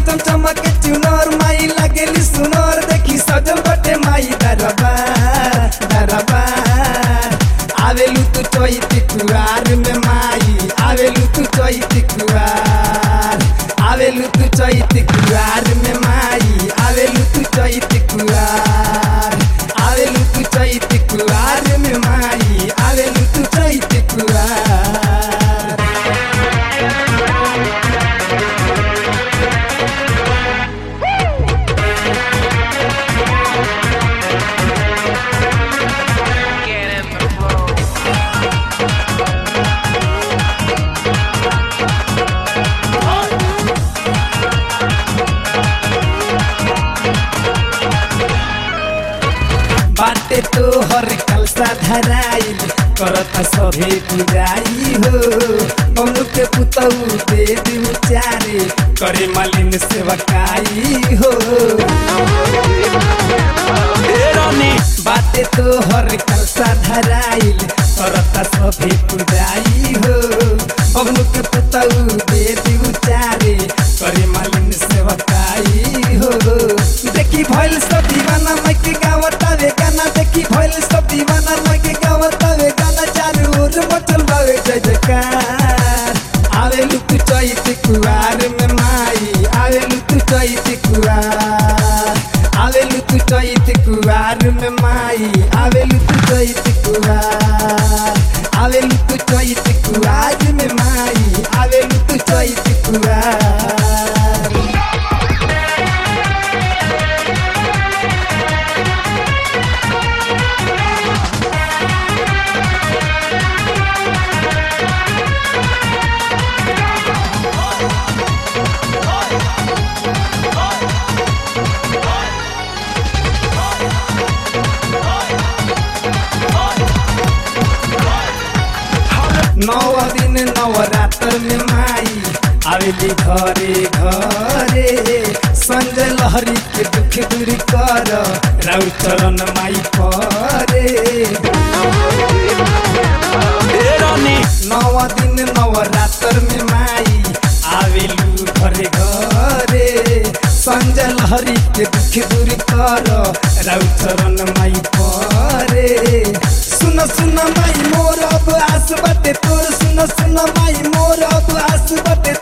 चम चमक चुनर माई लगेली सुनर देखी सजल बटे माई दरबार दरबार आवेलू तू चैती कुआर में माई आवेलू तू चैती कुआर आवेलू तू चैती कुआर में माई आवेलू तू चैती कुआर आवेलू तू चैती कुआर में माई आवेलू तू चैती कुआर Get in the flow. बाटे तो हर कलसा धराइल करता सभे पुजाई हो बमनु के पुतऊ दे दी चारे करे मालिन सेवकाई हो बाटे तो हर कलसा धराइल करता सभे पुजाई हो बमनु के पुतऊ दे दी चारे करे मालिन सेवकाई हो देखी भइल सब दीवाना मैं के गावता वे गाना देखी भइल सब दीवाना मैं के गावता वे गाना चारू ओर मचल बावे जय जयकार आवे लुक चैत कुआर में माई आवे लुक चैत कुआर आवे लुक चैत कुआर में माई आवे लुक चैत कुआर आवे लुक चैत कुआर में माई आवे लुक चैत कुआर नौ दिन नवरात्र में माई आवेली घरे घरे संजय लहरी के दुख दूर कर राउ चरण माई परे नौ दिन नवरात्र में माई आवेलू घरे घरे संजय लहरी के दुख दूर कर राउ चरण माई परे सुन सुन माई मोर अब आस बटे तोर सुन सुन माई मोर अब आस बटे